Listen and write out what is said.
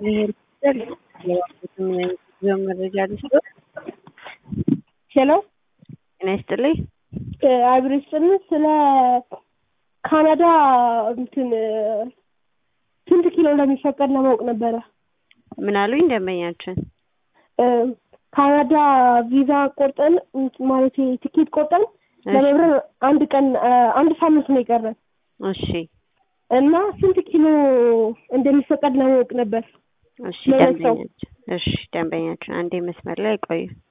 መረጃ ልስጥ። ሄሎ ጤና ይስጥልኝ። አብሬ ስጥልን ስለ ካናዳ እንትን ስንት ኪሎ እንደሚፈቀድ ለማወቅ ነበረ። ምን አሉኝ ደንበኛችን? ካናዳ ቪዛ ቆርጠን ማለት ቲኬት ቆርጠን ለመብረር አንድ ቀን አንድ ሳምንት ነው የቀረን እሺ እና ስንት ኪሎ እንደሚፈቀድ ለማወቅ ነበር። እሺ ለሁለት ሰው። ደንበኛችን እሺ ደንበኛችን አንዴ መስመር ላይ ቆዩ።